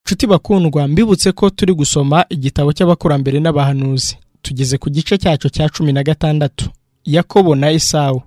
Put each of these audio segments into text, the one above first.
nshuti bakundwa mbibutse ko turi gusoma igitabo cy'abakurambere n'abahanuzi tugeze ku gice cyacyo cya cumi na gatandatu yakobo na esawu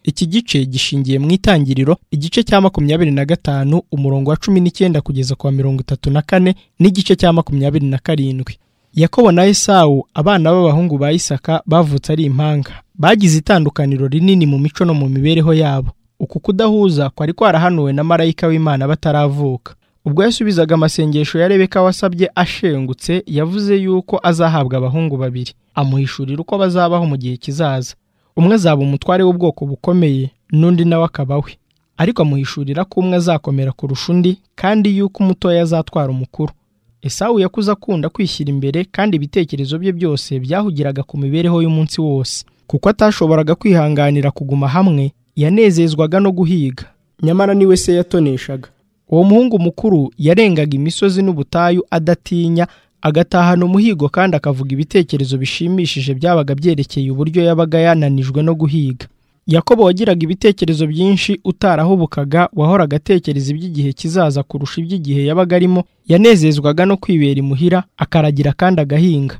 iki gice gishingiye mu itangiriro igice cya makumyabiri na gatanu umurongo wa cumi n'icyenda kugeza ku wa mirongo itatu na kane n'igice cya makumyabiri na karindwi yakobo na esawu abana b'abahungu ba isaka bavutse ari impanga bagize itandukaniro rinini mu mico no mu mibereho yabo uku kudahuza kwari kwarahanuwe na marayika w'imana bataravuka ubwo yasubizaga amasengesho ya rebeka wasabye ashengutse yavuze yuko azahabwa abahungu babiri amuhishurira uko bazabaho mu gihe kizaza umwe azaba umutware w'ubwoko bukomeye n'undi nawe akaba we ariko amuhishurira ko umwe azakomera kurusha undi kandi yuko umutoya azatwara umukuru esawu yakuze akunda kwishyira imbere kandi ibitekerezo bye byose byahugiraga ku mibereho y'umunsi wose kuko atashoboraga kwihanganira kuguma hamwe yanezezwaga no guhiga nyamara niwe se yatoneshaga uwo muhungu mukuru yarengaga imisozi n'ubutayu adatinya agatahana umuhigo kandi akavuga ibitekerezo bishimishije byabaga byerekeye uburyo yabaga yananijwe no guhiga yakobo wagiraga ibitekerezo byinshi utarahubukaga wahoraga atekereza iby'igihe kizaza kurusha iby'igihe yabaga arimo yanezezwaga no kwibera imuhira akaragira kandi agahinga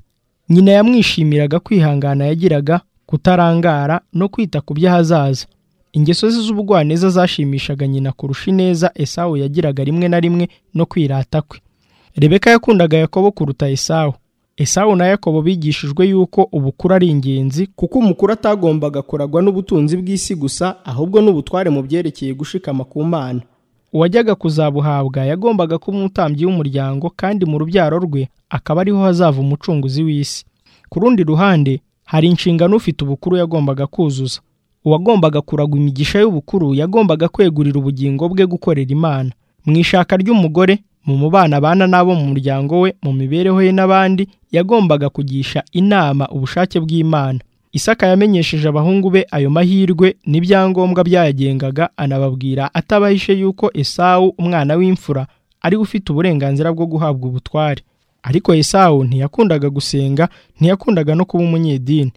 nyina yamwishimiraga kwihangana yagiraga kutarangara no kwita ku by'ahazaza ingeso ze z'ubugwaneza zashimishaga nyina kurusha ineza esawu yagiraga rimwe na rimwe no kwirata kwe rebeka yakundaga yakobo kuruta esawu esawu na yakobo bigishijwe yuko ubukuru ari ingenzi kuko umukuru atagombaga kuragwa n'ubutunzi bw'isi gusa ahubwo n'ubutware mu byerekeye gushikama ku mana uwajyaga kuzabuhabwa yagombaga kuba umutambyi w'umuryango kandi mu rubyaro rwe akaba ariho hazava umucunguzi w'isi ku rundi ruhande hari inshingano ufite ubukuru yagombaga kuzuza uwagombaga kuragwa imigisha y'ubukuru yagombaga kwegurira ubugingo bwe gukorera imana mu ishaka ry'umugore mu mubano abana n'abo mu muryango we mu mibereho ye n'abandi yagombaga kugisha inama ubushake bw'imana isaka yamenyesheje abahungu be ayo mahirwe n'ibyangombwa byayagengaga anababwira atabahishe yuko esawu umwana w'imfura ari ufite uburenganzira bwo guhabwa ubutware ariko esawu ntiyakundaga gusenga ntiyakundaga no kuba umunyedini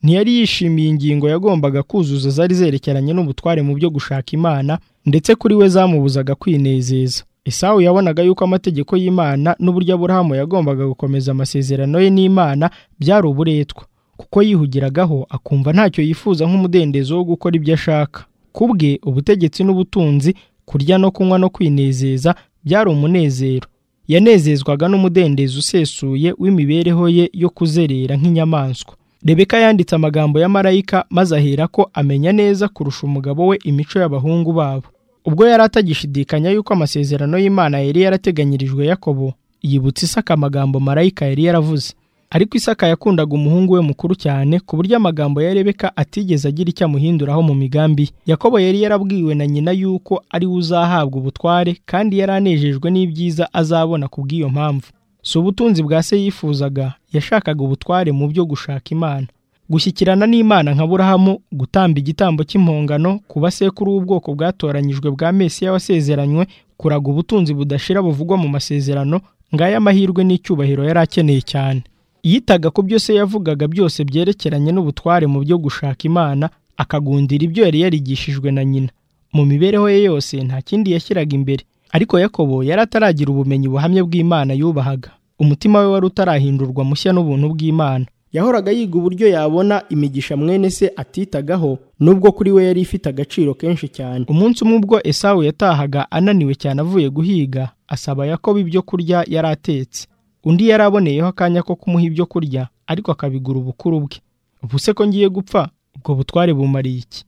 ntiyari yishimiye ingingo yagombaga kuzuza zari zerekeranye n'ubutware mu byo gushaka imana ndetse kuri we zamubuzaga kwinezeza esawu yabonaga yuko amategeko y'imana n'uburyo aburahamu yagombaga gukomeza amasezerano ye n'imana byari uburetwa kuko yihugiragaho akumva ntacyo yifuza nk'umudendezo wo gukora ibyo ashaka ku bwe ubutegetsi n'ubutunzi kurya no kunywa no kwinezeza byari umunezero yanezezwaga n'umudendezo usesuye w'imibereho ye yo kuzerera nk'inyamaswa rebeka yanditse amagambo ya marayika maze ahera ko amenya neza kurusha umugabo we imico y'abahungu babo ubwo yari atagishidikanya yuko amasezerano y'imana yari yarateganyirijwe yakobo yibutse isaka amagambo marayika yari yaravuze ariko isaka yakundaga umuhungu we mukuru cyane ku buryo amagambo ya rebeka atigeze agira icyo amuhinduraho mu migambi yakobo yari yarabwiwe na nyina yuko ari we uzahabwa ubutware kandi yari anejejwe n'ibyiza azabona ku bw'iyo mpamvu si ubutunzi bwa se yifuzaga yashakaga ubutware mu byo gushaka imana gushyikirana n'imana nka burahamu gutamba igitambo cy'impongano ku basekuru w'ubwoko bwatoranyijwe bwa mesiya wasezeranywe kuraga ubutunzi budashira buvugwa mu masezerano ngaya amahirwe n'icyubahiro yari akeneye cyane yitaga ku byo se yavugaga byose byerekeranye n'ubutware mu byo gushaka imana akagundira ibyo yari yarigishijwe na nyina mu mibereho ye yose nta kindi yashyiraga imbere ariko yakobo yari ataragira ubumenyi buhamye bw'imana yubahaga umutima we wari utarahindurwa mushya n'ubuntu bw'imana yahoraga yiga uburyo yabona imigisha mwene se atitagaho nubwo kuri we yari ifite agaciro kenshi cyane umunsi umwe ubwo esawu yatahaga ananiwe cyane avuye guhiga asaba yakobo ibyo kurya yari atetse undi yari aboneyeho akanya ko kumuha ibyo kurya ariko akabigura ubukuru bwe ubu se ko ngiye gupfa ubwo butware bumariye iki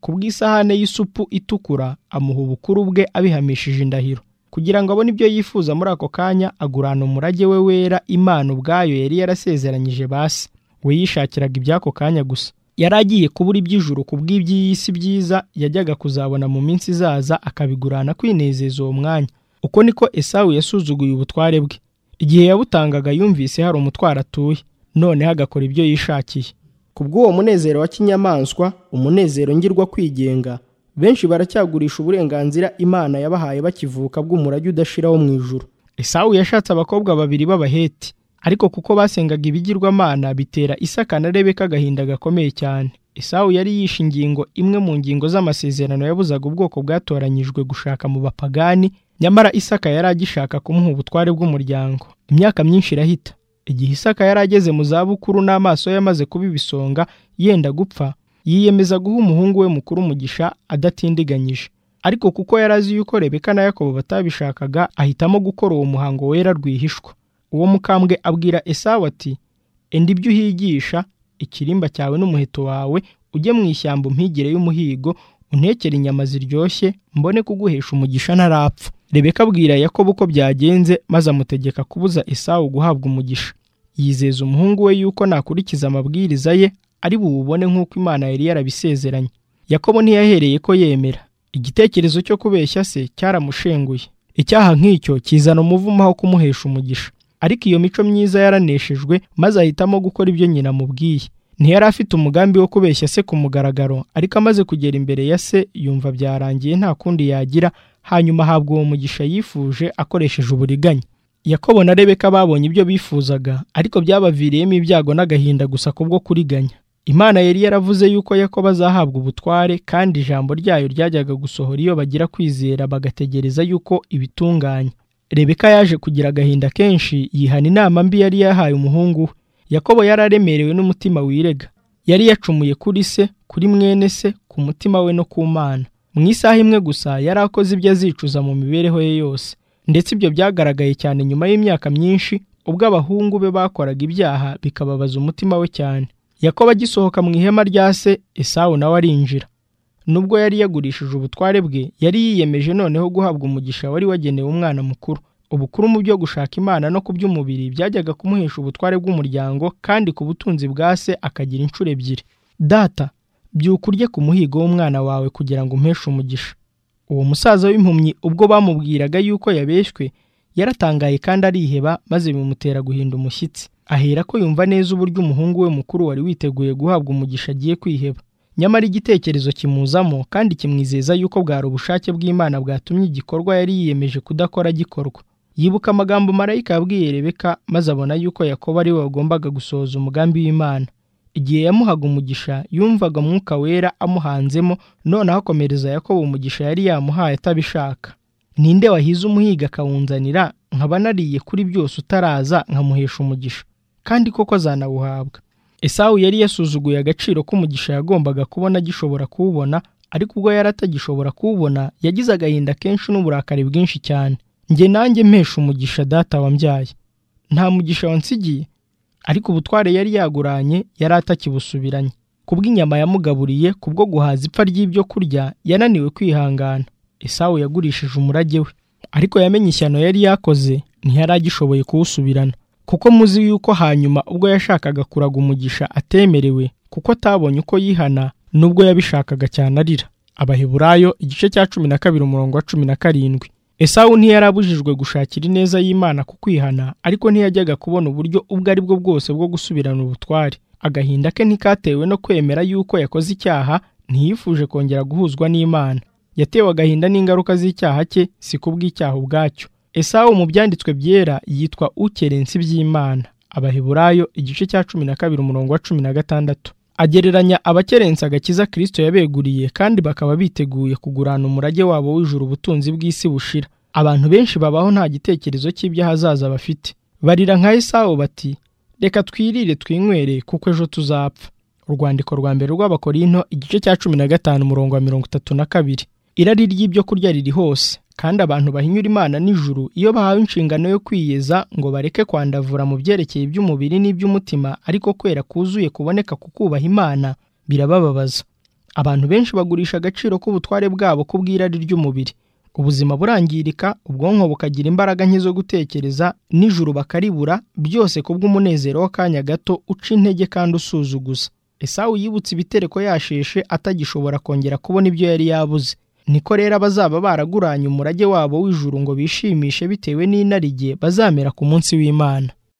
ku bw'isahane y'isupu itukura amuha ubukuru bwe abihamishije indahiro kugira ngo abone ibyo yifuza muri ako kanya agurana umurage we wera imana ubwayo yari yarasezeranyije basi we yishakiraga iby'ako kanya gusa yari agiye kubura iby'ijuru ku bw'iby'iyi si byiza yajyaga kuzabona mu minsi izaza akabigurana kwinezeza uwo mwanya uko niko esawu yasuzuguye ubutware bwe igihe yabutangaga yumvise hari umutwaro atuye noneho agakora ibyo yishakiye ku bw'uwo munezero wa kinyamaswa umunezero ngirwa kwigenga benshi baracyagurisha uburenganzira imana yabahaye bakivuka bw'umurage udashiraho mu ijuru esawu yashatse abakobwa babiri b'abaheti ariko kuko basengaga ibigirwamana bitera isaka na rebeka agahinda gakomeye cyane esawu yari yishe ingingo imwe mu ngingo z'amasezerano yabuzaga ubwoko bwatoranyijwe gushaka mu bapagani nyamara isaka yari agishaka kumuha ubutware bw'umuryango imyaka myinshi irahita igihe isaka yari ageze mu zabukuru n'amaso ye amaze kuba ibisonga yenda gupfa yiyemeza guha umuhungu we mukuru umugisha adatindiganyije ariko kuko yari azi yuko rebeka na yakobo batabishakaga ahitamo gukora uwo muhango wera rwihishwa uwo mukambwe abwira esawu ati enda ibyo uhigisha ikirimba cyawe n'umuheto wawe ujye mu ishyamba umpigire y'umuhigo untekere inyama ziryoshye mbone kuguhesha umugisha ntarapfa rebeka abwira yakobo uko byagenze maze amutegeka kubuza esawu guhabwa umugisha yizeza umuhungu we yuko nakurikiza amabwiriza ye ari buwubone nk'uko imana yari yarabisezeranye yakobo ntiyahereye ko yemera igitekerezo cyo kubeshya se cyaramushenguye icyaha nk'icyo kizana umuvumo aho kumuhesha umugisha ariko iyo mico myiza yaraneshejwe maze ahitamo gukora ibyo nyina amubwiye ntiyari afite umugambi wo kubeshya se ku mugaragaro ariko amaze kugera imbere ya se yumva byarangiye nta kundi yagira hanyuma ahabwa uwo mugisha yifuje akoresheje uburiganya yakobo na rebeka babonye ibyo bifuzaga ariko byabaviriyemo ibyago n'agahinda gusa kubwo kuriganya imana yari yaravuze yuko yakobo azahabwa ubutware kandi ijambo ryayo ryajyaga gusohora iyo bagira kwizera bagategereza yuko ibitunganya rebeka yaje kugira agahinda kenshi yihana inama mbi yari yahaye umuhungu we yakobo yari aremerewe n'umutima wirega yari yacumuye kuri se kuri mwene se ku mutima we no ku mana mu isaha imwe gusa yari akoze ibyo azicuza mu mibereho ye yose ndetse ibyo byagaragaye cyane nyuma y'imyaka myinshi ubwo abahungu be bakoraga ibyaha bikababaza umutima we cyane yakobo agisohoka mu ihema rya se esawu nawe arinjira nubwo yari yagurishije ubutware bwe yari yiyemeje noneho guhabwa umugisha wari wagenewe umwana mukuru ubukuru mu byo gushaka imana no ku by'umubiri byajyaga kumuhesha ubutware bw'umuryango kandi ku butunzi bwa se akagira inshuro ebyiri data byuka urye ku muhigo w'umwana wawe kugira ngo umpeshe umugisha uwo musaza w'impumyi ubwo bamubwiraga yuko yabeshywe yaratangaye kandi ariheba maze bimutera guhinda umushyitsi ahera ko yumva neza uburyo umuhungu we mukuru wari witeguye guhabwa umugisha agiye kwiheba nyamara igitekerezo kimuzamo kandi kimwizeza yuko bwari ubushake bw'imana bwatumye igikorwa yari yiyemeje kudakora gikorwa yibuka amagambo marayika yabwiye rebeka maze abona yuko yakobo ari we wagombaga gusohoza umugambi w'imana igihe yamuhaga umugisha yumvaga umwuka wera amuhanzemo noneho akomereza yakobo umugisha yari yamuhaye atabishaka ninde wahize umuhiga akawunzanira nkaba nariye kuri byose utaraza nkamuhesha umugisha kandi koko azanawuhabwa esawu yari yasuzuguye agaciro k'umugisha yagombaga kubona agishobora kuwubona ariko ubwo yari atagishobora kuwubona yagize agahinda kenshi n'uburakari bwinshi cyane njye nanjye mpesha umugisha data wambyaye nta mugisha wansigiye ariko ubutware yari yaguranye yari atakibusubiranye kubw'inyama yamugaburiye kubwo guhaza ipfa ry'ibyo kurya yananiwe kwihangana esawu yagurishije umurage we ariko yamenye ishyano yari yakoze ntiyari agishoboye kuwusubirana kuko muzi yuko hanyuma ubwo yashakaga kuraga umugisha atemerewe kuko atabonye uko yihana nubwo yabishakaga cyane arira abaheburayo igice cya cumi na kabiri umurongo wa cumi na karindwi esawu ntiyari abujijwe gushakira ineza y'imana ku kwihana ariko ntiyajyaga kubona uburyo ubwo ari bwo bwose bwo gusubirana ubutware agahinda ke ntikatewe no kwemera yuko yakoze icyaha ntiyifuje kongera guhuzwa n'imana yatewe agahinda n'ingaruka z'icyaha cye si kubw'icyaha ubwacyo esawu mu byanditswe byera yitwa ukerensi by'imana abaheburayo igice cya cumi na kabiri umurongo wa cumi na gatandatu agereranya abakerensi agakiza kirisito yabeguriye kandi bakaba biteguye kugurana umurage wabo w'ijuru ubutunzi bw'isi bushira abantu benshi babaho nta gitekerezo cy'ibyo ahazaza bafite barira nka esawu bati reka twirire twinywere kuko ejo tuzapfa urwandiko rwa mbere rw'abakorinto igice cya cumi na gatanu umurongo wa mirongo itatu na kabiri irari ry'ibyo kurya riri hose kandi abantu bahinyura imana nijuru iyo bahawe inshingano yo kwiyeza ngo bareke kwandavura mu byerekeye iby'umubiri n'iby'umutima ariko kwera kuzuye kuboneka ku kubaha imana birabababaza abantu benshi bagurisha agaciro k'ubutware bwabo ku bw'irari ry'umubiri ubuzima burangirika ubwonko bukagira imbaraga nke zo gutekereza nijuru bakaribura byose kubw'umunezero w'akanya gato uca intege kandi usuzuguza esawu yibutse ibitereko yasheshe atagishobona kongera kubona ibyo yari yabuze niko rero abazaba baraguranye umurage wabo w'ijuru ngo bishimishe bitewe n'inarijye bazamera ku munsi w'imana